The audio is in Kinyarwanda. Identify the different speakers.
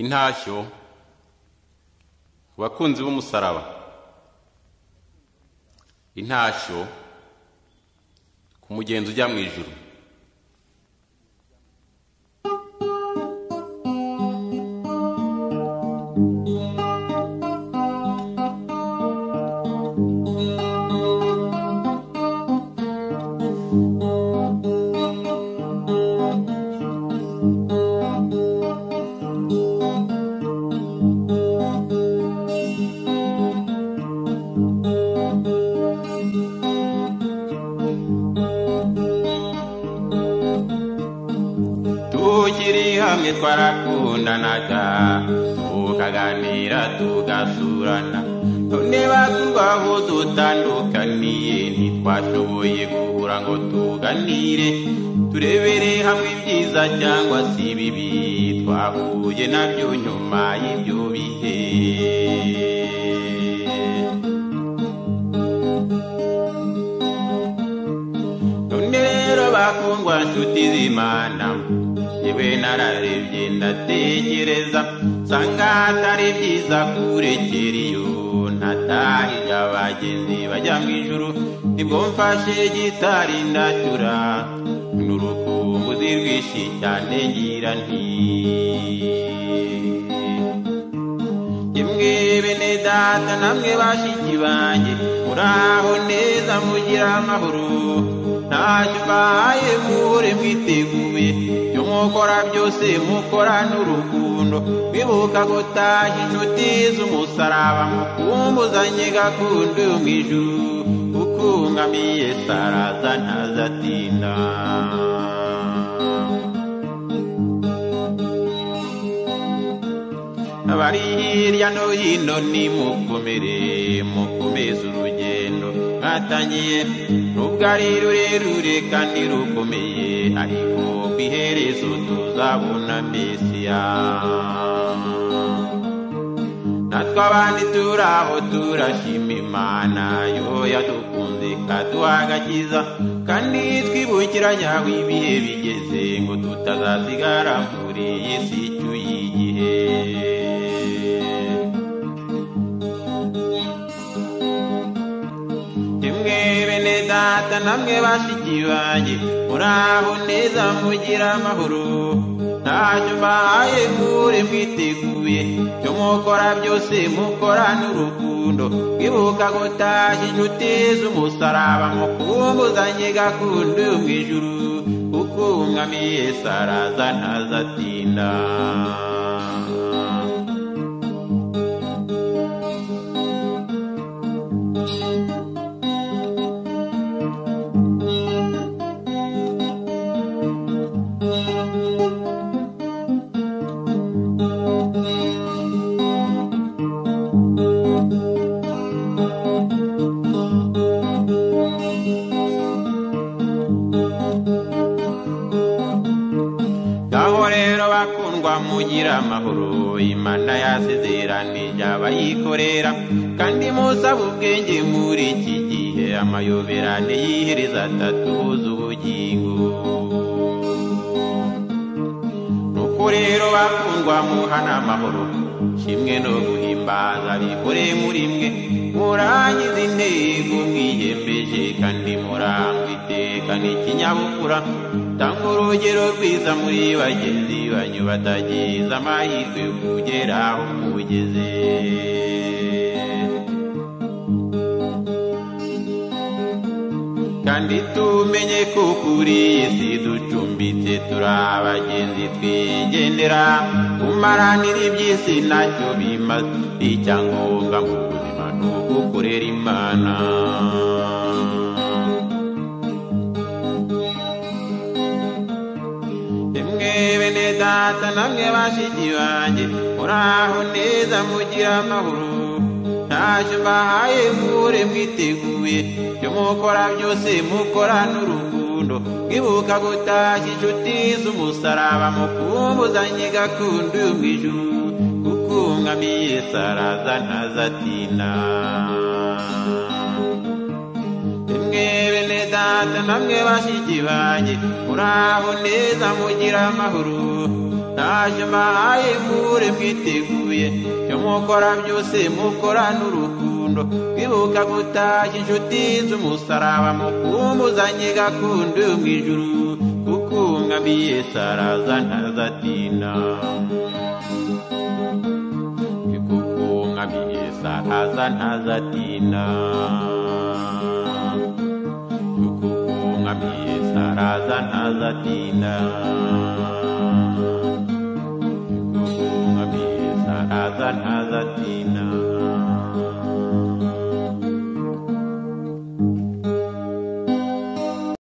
Speaker 1: intashyo abakunzi b'umusaraba intashyo ku mugenzi ujya mu ijuru tukiri hamwe twarakundanaga tukaganira tugasurana none bakubaho dutandukaniye ntitwashoboye guhura ngo tuganire turebere hamwe ibyiza cyangwa se ibibi twahuye nabyo nyuma y'ibyo bihe none rero bakundwa nshuti z'imana yewe nararebye ndatekereza nsanga atari byiza kurekera iyo ntatahira abagenzi bajya mu ijuru nibwo mfashe gitari ndacura n'urukumbuzi rwinshi cyane ngira nti yemwe bene data namwe bashiki banjye muraho neza mugira amahoro ntacyo mbaye muhore mwiteguye ibyo mukora byose mukorane urukundo mwibuka gutaha inshuti z'umusaraba mukumbuzanye gakundo yo mu ijuru ukungamiye saraza ntazatinda abari hirya no hino nimukomere mukomeze urugendo mwatangiye nubwo ari rurerure kandi rukomeye ariko ku iherezo tuzabona mesiya natwe abandi turi aho turashima imana yo yadukunze ikaduha agakiza kandi twibukiranya aho ibihe bigeze ngo tutazasigara muri iyi si icyuye igihe Imwe bene data namwe bashiki banjye muraho neza mugira amahoro ntacyo mbahaye mure mwiteguye ibyo mukora byose mukorane urukundo mwibuka gutashya inshuti z'umusaraba mukumbuzanye gakundo yo mu ijuru kuko umwamiye saraza ntazatinda ngaho rero bakundwa mugira amahoro imana yasezeranije abayikorera kandi musaba ubwenge muri iki gihe amayoberane yihereza atatubuza ubugingo nuko rero bakundwa muhana amahoro kimwe no guhimbaza bihore muri mwe murangiza intego mwiyemeje kandi murangwa iteka n'ikinyabupfura tanga urugero rwiza muri bagenzi banyu batagize amahirwe yo kugera aho mugeze kandi tumenye ko kuri iyi si ducumbitse turi abagenzi twigendera kumaranira iby'isi ntacyo bimaze icyangombwa mu buzima ni ugukorera imana Emwe bene data namwe bashiki banjye muraho neza mugira amahoro ntacyo mbahaye mure mwiteguye ibyo mukora byose mukorane urukundo mwibuka gutashya inshuti z'umusaraba mukumbuzanye gakundo yo mu ijuru kuko umwamiye saraza ntazatinda Mwe bene data namwe bashiki banjye muraho neza mugira amahoro ntaje mbahaye kure mwiteguye icyo mukora byose mukorane urukundo kwibuka gutashya inshuti z'umusaraba mukumbuzanye gakundo mu ijuru kuko ngamiye saraza ntazatinda kuko ngamiye saraza ntazatinda kuko ngamiye saraza ntazatinda